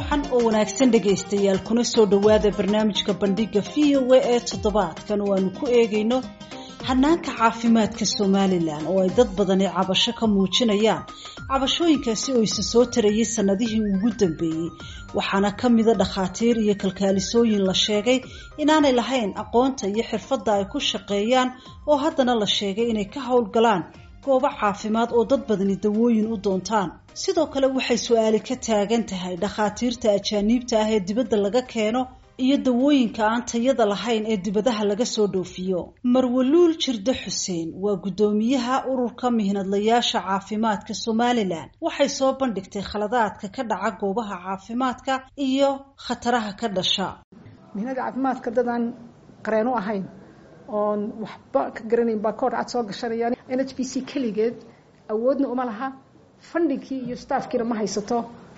wacan oo wanaagsan dhegaystayaal kuna soo dhowaada barnaamijka bandhiga v o a ee toddobaadkan oo aanu ku eegayno hanaanka caafimaadka somalilan oo ay dad badani cabasho ka muujinayaan cabashooyinkaasi oo isa soo tarayay sanadihii ugu dambeeyey waxaana ka mida dhakhaatiir iyo kalkaalisooyin la sheegay inaanay lahayn aqoonta iyo xirfadda ay ku shaqeeyaan oo haddana la sheegay inay ka howlgalaan goobo caafimaad oo dad badani dawooyin u doontaan sidoo kale waxay su-aali ka taagan tahay dhakhaatiirta ajaaniibta ah ee dibadda laga keeno iyo dawooyinka aan tayada lahayn ee dibadaha laga soo dhoofiyo marwaluul jirde xuseen waa guddoomiyaha ururka mihnadlayaasha caafimaadka somalilan waxay soo bandhigtay khaladaadka ka dhaca goobaha caafimaadka iyo khataraha ka dhasha mihnada caafimaadka dadaan qareen u ahayn oon waxba ka garanayn baa koor cad soo gashanayaan n h b c keligeed awoodna uma laha fundingkii iyo staafkiina ma haysato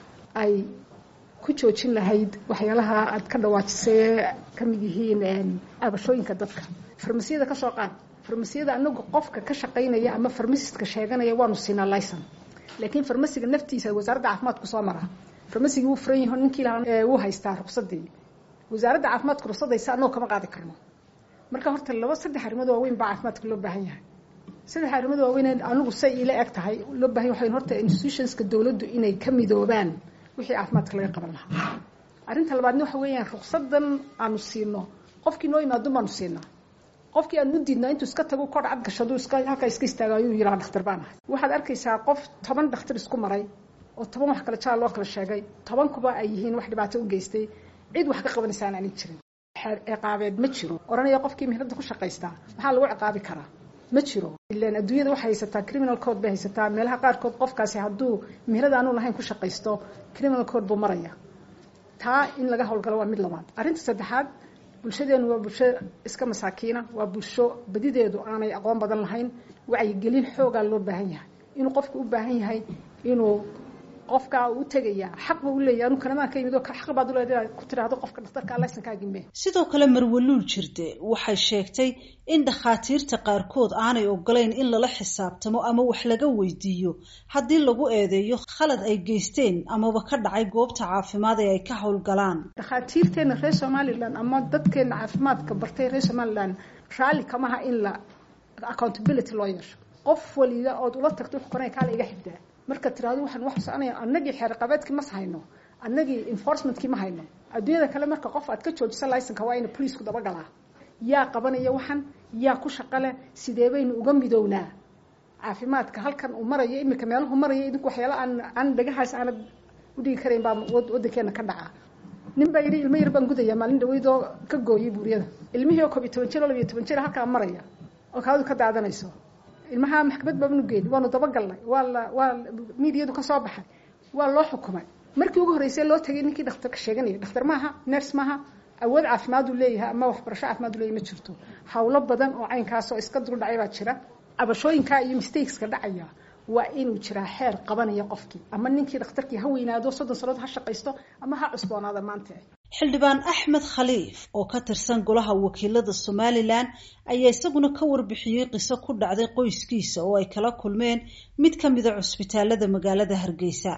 ay ku joojin lahayd waxyaalaha aad ka dhawaajisay ka mid yihiin cabashooyinka dadka farmasiyada ka soo qaad farmasiyada anagu qofka ka shaqaynaya ama farmasistka sheeganaya waanu siinaa licon laakiin farmasiga naftiisa wasaaradda caafimaadku soo maraa farmasigii wuu furan yaho ninkii lahaa wuu haystaa ruqsadii wasaaradda caafimaadka ruqsadaysa annagu kama qaadi karno marka horta laba saddex arrimood waaweyn baa caafimaadka loo baahan yahay saddex arrimood waaweyn anigu say ila eg tahay loo bahan yahay horta institutionska dowladdu inay ka midoobaan wixii caafimaadka laga qaban lahaa arrinta labaadna waxa weeyaan ruqsadan aanu siino qofkii noo yimaado baanu siinaa qofkii aan u diidnaa intuu iska tago kor cad gashado iska halkaa iska istaago ayuu yiraa dhakhtar baan ahay waxaad arkaysaa qof toban dhakhtar isku maray oo toban wax kale jaal loo kala sheegay tobankuba ay yihiin wax dhibaato u geystay cid wax ka qabanaysa aan aanin jirin ciqaabeed ma jiro oranaya qofkii mihnada ku shaqaystaa maxaa lagu ciqaabi karaa ma jiro ilan adduunyada waxay haysataa criminal code bay haysataa meelaha qaarkood qofkaasi hadduu mihnada aanu lahayn ku shaqaysto criminal code buu maraya taa in laga howlgalo waa mid labaad arrinta saddexaad bulshadeenu waa bulsho iska masaakiina waa bulsho badideedu aanay aqoon badan lahayn wacyigelin xoogaa loo baahan yahay inuu qofku u baahan yahay inuu qofkaa u tegaya xaq buu u leeyahy anu kanamaan ka yimid oo xaq baad u leedahay ku tiraahdo qofka dhakhtarka laysankaagii mee sidoo kale marwaluul jirde waxay sheegtay in dhakhaatiirta qaarkood aanay ogolayn in lala xisaabtamo ama wax laga weydiiyo haddii lagu eedeeyo khalad ay geysteen amaba ka dhacay goobta caafimaad ee ay ka howlgalaan dhakhaatiirteena reer somalilan ama dadkeena caafimaadka bartay reer somalilan raalli kamaha in la accountability loo yeesho qof waliba ood ula tagto wax koranay kaala iga xigdaa marka tiraado waxaan wax soconaya annagii xeerqabeedkii mas hayno annagii enforcementkii ma hayno adduunyada kale marka qof aad ka joojisa licenka waa ina poliisku dabagalaa yaa qabanaya waxan yaa ku shaqale sidee baynu uga midownaa caafimaadka halkan uu marayo iminka meeluhu maraya idinku waxyaala aan aan dhagahaas aanad udhigi karayn baa waddankeena ka dhaca nin baa yidhi ilmo yar baan gudaya maalin dhaweydoo ka gooyay buuriyada ilmihii oo koob iyo toban jir oo labiyo toban jir halkaa maraya oo kaadu ka daadanayso ilmaha maxkamad baabanu geeni waanu dabagalnay waa la waa miidiyadu ka soo baxay waa loo xukumay markii ugu horreysay loo tagay ninkii dhakhtarka sheeganaya dhakhtar maaha ners maaha awood caafimaad uu leeyahay ama waxbarasho caafimaad u leeyahay ma jirto hawlo badan oo caynkaasoo iska dul dhacay baa jira cabashooyinkaa iyo mistakeska dhacaya waa inuu jiraa xeer qabanaya qofkii ama ninkii dhakhtarkii ha weynaado soddon sannadood ha shaqaysto ama ha cusboonaada maanta xildhibaan axmed khaliif oo ka tirsan golaha wakiilada somalilan ayaa isaguna ka warbixiyey qiso ku dhacday qoyskiisa oo ay kala kulmeen mid ka mida cusbitaalada magaalada hargeysa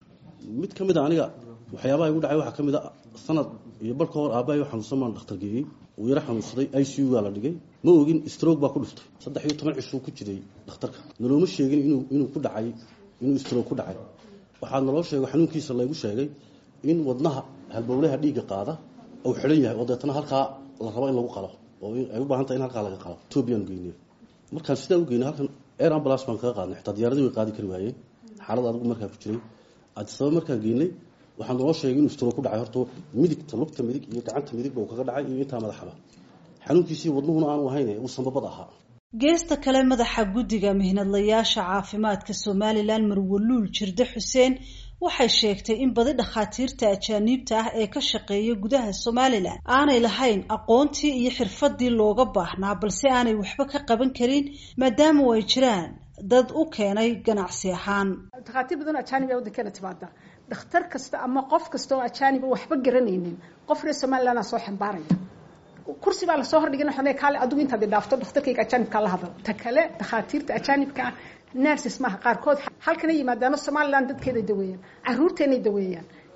mid ka mid a aniga waxyaabaha igu dhacay waxaa ka mid a sanad iyo bar ka hor aabbahay xanuunsan baan dhakhtar geeyey uu yaro xanuunsaday i c u gaa la dhigay ma ogin stroke baa ku dhuftay saddex iyo toban cishuu ku jiray dhakhtarka nalooma sheegin inuu inuu ku dhacay inuu stroke ku dhacay waxaa naloo sheegay xanuunkiisa laygu sheegay in wadnaha halbowlaha dhiigga qaada uu xidhan yahay oo deetana halkaa la rabo in lagu qalo oo ay u baahan tahay in halkaa laga qalo etoobiyaan geynay markaan sidaa u geynay halkan air ambulance baan kaga qaadnay xitaa diyaaradii way qaadi kari waayeen xaalad adigu markaa ku jiray adisaba markaan geynay waxaa naloo sheegay inuu stroke ku dhacay horta midigta lugta midig iyo gacanta midigba uu kaga dhacay iyo intaa madaxaba xanuunkiisii wadnuhuna aanu ahayn uu sambabad ahaa geesta kale madaxa guddiga mihnadlayaasha caafimaadka somalilan marwaluul jirde xuseen waxay sheegtay in badi dhakhaatiirta ajaaniibta ah ee ka shaqeeya gudaha somalilan aanay lahayn aqoontii iyo xirfadii looga baahnaa balse aanay waxba ka qaban karin maadaama ay jiraan dad u keenay ganacsi ahaan dhakhaatiir badan ajaanib aa waddankeena timaada dhakhtar kasta ama qof kasta oo ajaaniba waxba garanaynin qof reer somaliland aa soo xambaaraya kursi baa lasoo hordhigin waxaan leeyahay kaale adigu intaad dhaafto dhakhtarkayga ajaanibkaa la hadal ta kale dhakhaatiirta ajaanibka ah nurses maaha qaarkood halkana yimaadaano somaliland dadkeeday daweeyaan caruurteenay daweeyaan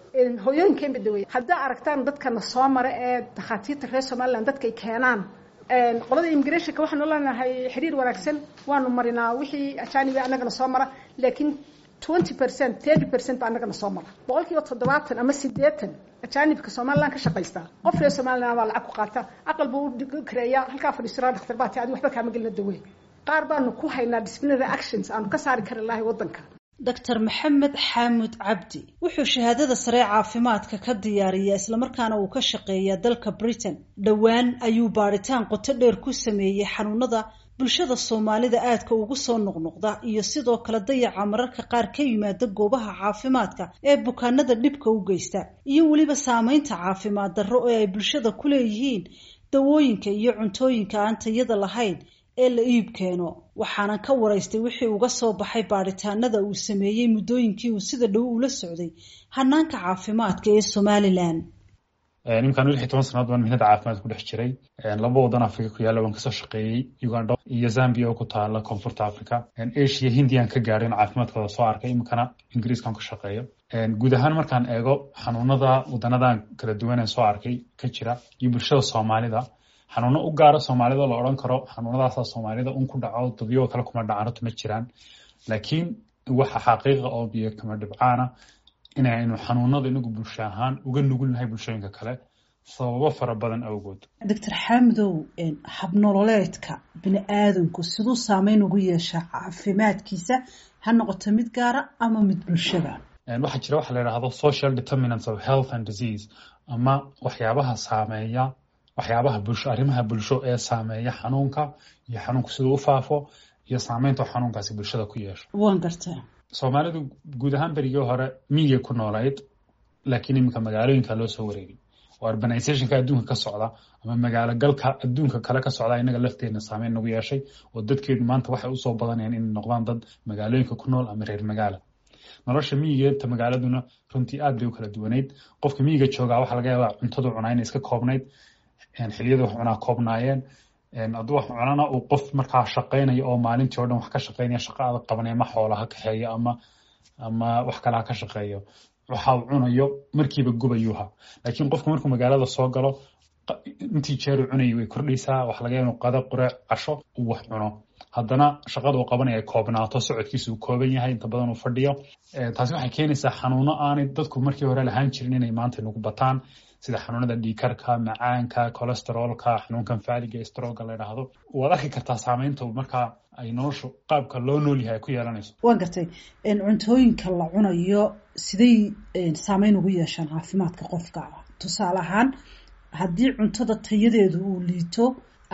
hooyooyinkeen ba daweeya haddaa aragtaan dadkana soo mara ee dakhaatiirta reer somaliland dadkay keenaan qolada immigrationka waxaanu leenahay xiriir wanaagsan waanu marinaa wixii ajaaniba annagana soo mara laakiin twenty percent thirty percent ba annagana soo mara boqol kiiba toddobaatan ama siddeetan ajaanibka somaliland ka shaqaysta qof reer somaliland baa lacag ku qaata aqal buu u kareeya halkaa fadhiisira dhakhtar baa ti adi waxba kaama gelina dawey qaar baanu ku haynaa disciplinary actions aanu ka saari kari lahay waddanka doctor maxamed xaamud cabdi wuxuu shahaadada sare caafimaadka ka diyaariyaa islamarkaana uu ka shaqeeyaa dalka britain dhowaan ayuu baadhitaan qoto dheer ku sameeyey xanuunada bulshada soomaalida aadka ugu soo noqnoqda iyo sidoo kale dayaca mararka qaar ka yimaada goobaha caafimaadka ee bukaanada dhibka u geysta iyo weliba saameynta caafimaad darro ee ay bulshada ku leeyihiin dawooyinka iyo cuntooyinka aan tayada lahayn ee la iib keeno waxaana ka waraystay wixii uga soo baxay baadhitaanada uu sameeyey muddooyinkii uu sida dhow ula socday hanaanka caafimaadka ee somalilan nimankaan lix iyo toban sanaad baan mihnada caafimaad ku dhex jiray laba wadan africa ku yaalla waan kasoo shaqeeyey uganda iyo zambia oo ku taala koonfurta africa asia hindiyan ka gaadhin caafimaadkooda soo arkay iminkana ingiriiskan ka shaqeeyo guud ahaan markaan eego xanuunada wadanadan kala duwan ee soo arkay ka jira iyo bulshada soomaalida xanuuno u gaara soomaalida la odhan karo xanuunadaasa soomaalida un ku dhaco dadyo kale kuma dhacanto ma jiraan laakiin waxa xaqiiqa oo biyo kama dhibcaana inaynu xanuunada inagu bulsho ahaan uga nugulnahay bulshooyinka kale sababo fara badan awgood doctor xaamidow habnololeedka bini aadamku siduu saameyn ugu yeeshaa caafimaadkiisa ha noqoto mid gaara ama mid bulshada waxaa jira waxa la yidhaahdo social determinants of health and disease ama waxyaabaha saameeya waxyaabaha bulsho arrimaha bulsho ee saameeya xanuunka iyo xanuunku siduu u faafo iyo saameynta xanuunkaasi bulshada ku yeesho waan gartaa soomaalidu guud ahaan berigii hore miyigay ku noolayd laakiin iminka magaalooyinka loo soo wareegay oo urbanizationka adduunka ka socda ama magaalo galka adduunka kale ka socda inaga lafteedna saameyn nagu yeeshay oo dadkeedu maanta waxay usoo badanayaan inay noqdaan dad magaalooyinka ku nool ama reer magaala nolosha miyigeeta magaaladuna runtii aad bay u kala duwanayd qofka miyiga joogaa waxaa laga yaabaa cuntadu cunaa inay iska koobnayd xiliyada wax cunaa koobnaayeen hadduu wax cunana uu qof markaa shaqaynaya oo maalintii o dhan wax ka shaqaynaya shaqa adag qabanaya ma xoola ha kaxeeyo ama ama wax kale ha ka shaqeeyo waxa uu cunayo markiiba gubayuuha laakiin qofku markuu magaalada soo galo intii jeeru cunayay way kordhaysaa wax laga yaaba qada qureec casho uu wax cuno haddana shaqada uu qabanaya ay koobnaato socodkiisa uu kooban yahay inta badan uu fadhiyo taasi waxay keenaysaa xanuuno aanay dadku markii hore lahaan jirin inay maanta nagu bataan sida xanuunada dhiikarka macaanka colesterolka xanuunkan faaliga stroga la yidhaahdo waad arki kartaa saameynta markaa ay noloshu qaabka loo nool yahay ay ku yeelanayso waan gartay cuntooyinka la cunayo siday saameyn ugu yeeshaan caafimaadka qofka tusaale ahaan haddii cuntada tayadeedu uu liito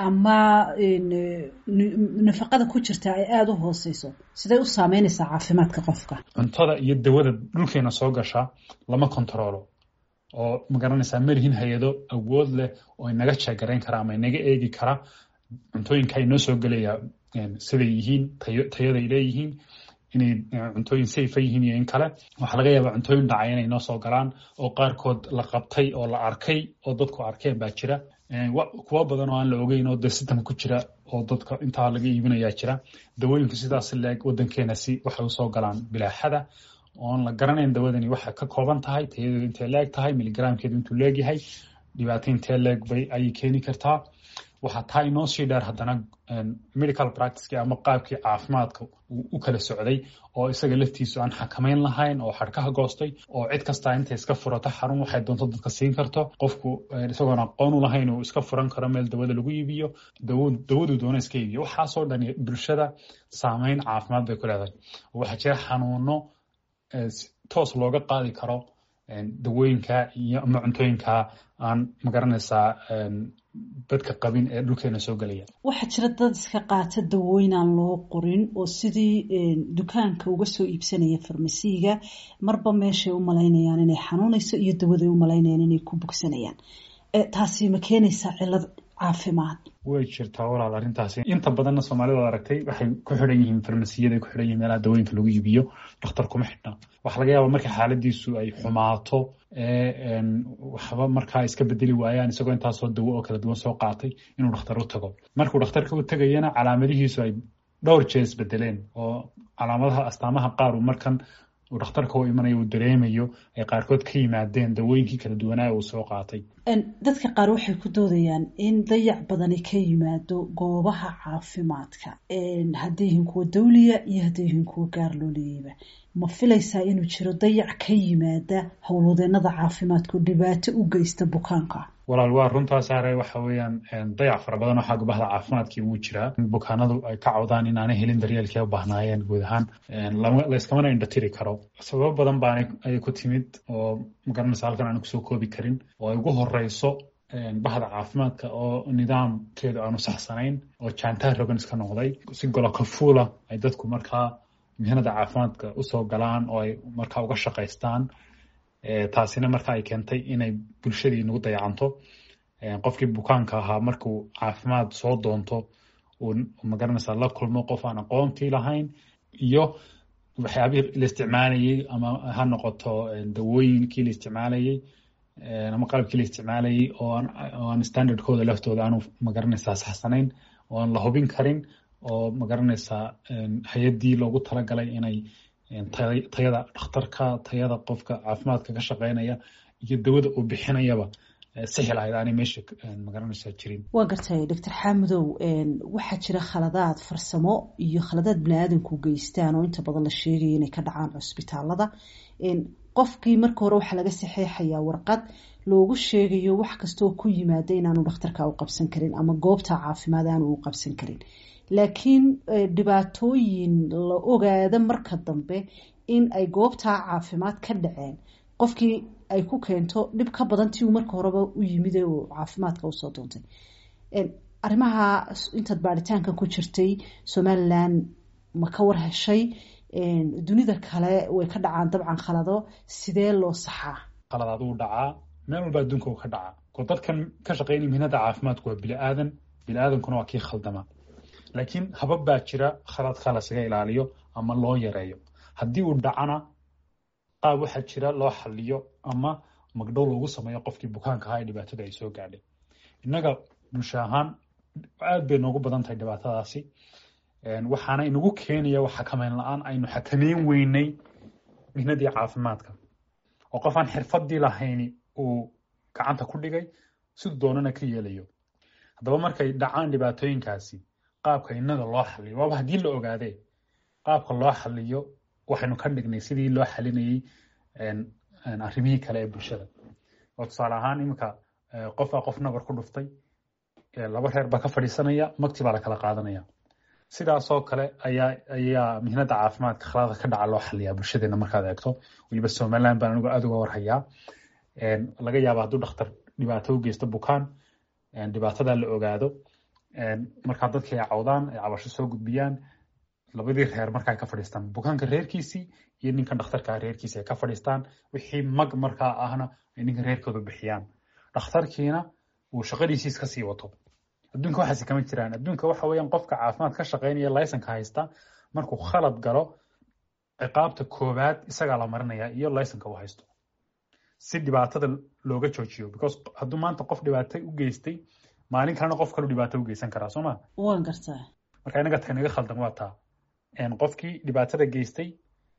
ama nafaqada ku jirta ay aada u hooseyso siday u saameynaysaa caafimaadka qofka cuntada iyo dawada dhulkeena soo gasha lama kontaroolo oo magaranaysaa malihin hay-ado awood leh oo inaga jeegarayn kara ama inaga eegi kara cuntooyinka inoo soo gelaya siday yihiin tayaday leeyihiin inay cuntooyin safa yihiin iyo in kale waxaa laga yaabaa cuntooyin dhacay inay noo soo galaan oo qaarkood la qabtay oo la arkay oo dadku arkeen baa jira kuwo badan oo aan la ogeyn oo de sitam ku jira oo dadka intaa laga iibinayaa jira dawooyinku sidaas leeg wadankeena si waxay usoo galaan bilaaxada oon la garanayn dawadani waxay ka kooban tahay tayadeedu intay leeg tahay miligramkeedu intuu leegyahay dhibaato intee leeg bay ayay keeni kartaa waxaa taa inoo sii dheer haddana medical practiceki ama qaabkii caafimaadka u kala socday oo isaga laftiisu aan xakamayn lahayn oo xadhkaha goostay oo cid kastaa intay iska furato xarun waxay doonto dadka siin karto qofku isagoon aqoon u lahayn uu iska furan karo meel dawada lagu iibiyo dawadu doona iska iibiyo waxaasoo dhan bulshada saameyn caafimaad bay ku leedahay waxaa jira xanuuno toos looga qaadi karo dawooyinka iyo ama cuntooyinka aan magaranaysaa dadka qabin ee dhulkeena soo gelaya waxaa jira dad iska qaata dawooyin aan loo qorin oo sidii dukaanka uga soo iibsanaya farmasiiga marba meeshay u malaynayaan inay xanuunayso iyo dawaday u malaynayaan inay ku bogsanayaan taasi ma keenaysaa cilad caafimaad way jirtaa walaal arrintaasi inta badanna soomaalida ad aragtay waxay ku xidhan yihiin farmasiyada ku xidhan yihin meelaha dawooyinka lagu iibiyo dhakhtar kuma xidhna waxaa laga yaaba marka xaaladiisu ay xumaato ee waxba markaa iska bedeli waayaan isagoo intaasoo dawo oo kala duwan soo qaatay inuu dhakhtar u tago markuu dhakhtarka u tegayana calaamadihiisu ay dhowr jeer isbedeleen oo calaamadaha astaamaha qaar uu markan uu dhakhtarka u imanayo uu dareemayo ay qaarkood ka yimaadeen dawooyinkii kala duwanaa uu soo qaatay dadka qaar waxay ku doodayaan in dayac badani ka yimaado goobaha caafimaadka hadday yihiin kuwa dawliya iyo hadday yihiin kuwa gaar loo leeyayba ma filaysaa inuu jiro dayac ka yimaada howlwadeenada caafimaadku dhibaato u geysta bukaanka walaal waa runtaas are waxa weeyaan dayac fara badan oo xagga bahda caafimaadkii wuu jiraa bukaanadu ay ka cawdaan inaanay helin daryeelkii u baahnaayeen guud ahaan layskamana indhatiri karo sababo badan baan ayay ku timid oo magaranaysa halkan aan kusoo koobi karin oo ay ugu horeyso bahda caafimaadka oo nidaamkeedu aanu saxsanayn oo jaantaha rogan iska noqday si golokafuula ay dadku markaa mihnada caafimaadka usoo galaan oo ay markaa uga shaqaystaan taasina marka ay keentay inay bulshadii nagu dayacanto qofkii bukaanka ahaa markuu caafimaad soo doonto uu magaranaysa la kulmo qof aan aqoontii lahayn iyo waxyaabihii la isticmaalayey ama ha noqoto dawooyinkii la isticmaalayey ama qalabkii la isticmaalayey oo aan standardkooda laftooda aanu magaranaysaa saxsanayn oo aan la hubin karin oo magaranaysaa hay-addii loogu talagalay inay tayada dhakhtarka tayada qofka caafimaadka ka shaqeynaya iyo dawada uu bixinayaba sixi lahayd aanay meesha magaranaysaa jirin waa gartay doctor xaamudow waxaa jira khaladaad farsamo iyo khaladaad bini-aadanku geystaan oo inta badan la sheegaya inay ka dhacaan cusbitaalada qofkii marka hore waxaa laga saxeexayaa warqad loogu sheegayo wax kastaoo ku yimaada inaanu dhakhtarka u qabsan karin ama goobta caafimaad aanu u qabsan karin laakiin dhibaatooyin la ogaada marka dambe in ay goobtaa caafimaad ka dhaceen qofkii ay ku keento dhib ka badan tii uu marka horeba u yimid uu caafimaadka usoo doontay arrimaha intaad baaritaanka ku jirtay somalilan ma ka war heshay dunida kale way ka dhacaan dabcan khalado sidee loo saxaa khaladaad uu dhacaa meel walba adduunka uu ka dhacaa ko dadkan ka shaqeynaya mihnada caafimaadku waa bili-aadan bili-aadankuna waa kii khaldama laakiin habab baa jira khaladka lasaga ilaaliyo ama loo yareeyo haddii uu dhacana qaab waxaa jira loo xaliyo ama magdhow loogu sameeyo qofkii bukaanka ahaa ee dhibaatada ay soo gaadhay innaga bulsho ahaan aad bay noogu badan tahay dhibaatadaasi waxaana inagu keenaya wax xakameyn la-aan aynu xakameyn weynay mihnadii caafimaadka oo qof aan xirfadii lahayni uu gacanta ku dhigay siduu doonana ka yeelayo haddaba markay dhacaan dhibaatooyinkaasi qaabka innaga loo xaliyo waaba haddii la ogaadee qaabka loo xaliyo waxaynu ka dhignay sidii loo xalinayey arrimihii kale ee bulshada oo tusaale ahaan iminka qofbaa qof nabar ku dhuftay laba reer baa ka fadhiisanaya magti baa la kala qaadanaya sidaasoo kale ayaa ayaa mihnada caafimaadka khalada ka dhaca loo xaliyaa bulshadeena markaad eegto weliba somaliland baan anigu aada uga warhayaa laga yaaba hadduu dhakhtar dhibaato u geysto bukaan dhibaatada la ogaado markaa dadkii ay cawdaan ay cabasho soo gudbiyaan labadii reer marka ay ka fadhiistaan bukaanka reerkiisii iyo ninkan dhakhtarka reerkiisi ay ka fadhiistaan wixii mag markaa ahna ay ninkan reerkooda bixiyaan dhakhtarkiina uu shaqadiisii iska sii wato adduunka waxaasi kama jiraan adduunka waxa weeyaan qofka caafimaad ka shaqeynaya laysanka haysta markuu khalad galo ciqaabta koowaad isagaa la marinaya iyo laysanka uu haysto si dhibaatada looga joojiyo because hadduu maanta qof dhibaato u geystay maalin kalena qof kalu dhibaato u geysan karaa soo ma waan gartaa marka inaga tahay naga khaldan waa taa qofkii dhibaatada geystay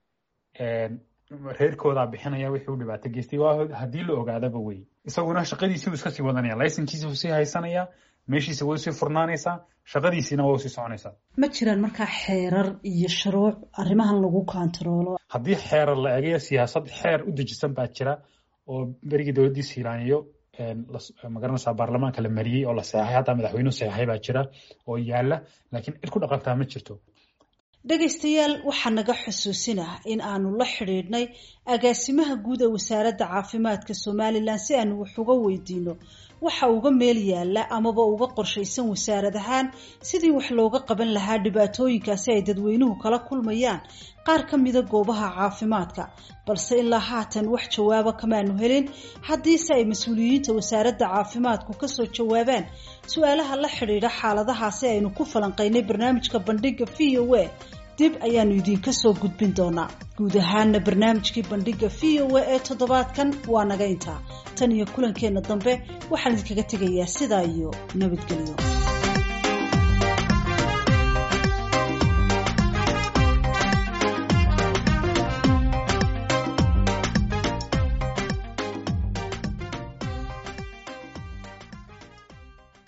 reerkoodaa bixinaya wixii uu dhibaato geystay waa haddii la ogaadaba wey isaguna shaqadiisii uu iska sii wadanaya laysankiisi uu sii haysanaya meeshiisa way usii furnaanaysaa shaqadiisiina waa usii soconaysaa ma jiraan markaa xeerar iyo shuruuc arrimahan lagu kontaroolo haddii xeerar la eegayo siyaasad xeer u dejisan baa jira oo berigii dowladdii siiraaniyo magaranaysaa baarlamaanka la mariyey oo la seexay hataa madaxweynuhu seexay baa jira oo yaala laakiin cid ku dhaqantaa ma jirto dhegaystayaal waxaa naga xusuusinah in aanu la xidhiidhnay agaasimaha guud ee wasaaradda caafimaadka somalilan si aanu wax uga weydiino waxa uga meel yaala amaba uga qorshaysan wasaarad ahaan sidii wax looga qaban lahaa dhibaatooyinkaasi ay dadweynuhu kala kulmayaan qaar ka mida goobaha caafimaadka balse ilaa haatan wax jawaaba kamaanu helin haddiise ay mas-uuliyiinta wasaaradda caafimaadku kasoo jawaabaan su-aalaha la xidhiidha xaaladahaasi aynu ku falanqaynay barnaamijka bandhiga v o a dib ayaanu idiinka soo gudbin doonaa guud ahaana barnaamijkii bandhiga v o a ee toddobaadkan waa naga intaa tan iyo kulankeenna dambe waxaan idinkaga tegayaa sidaa iyo nabadgelyo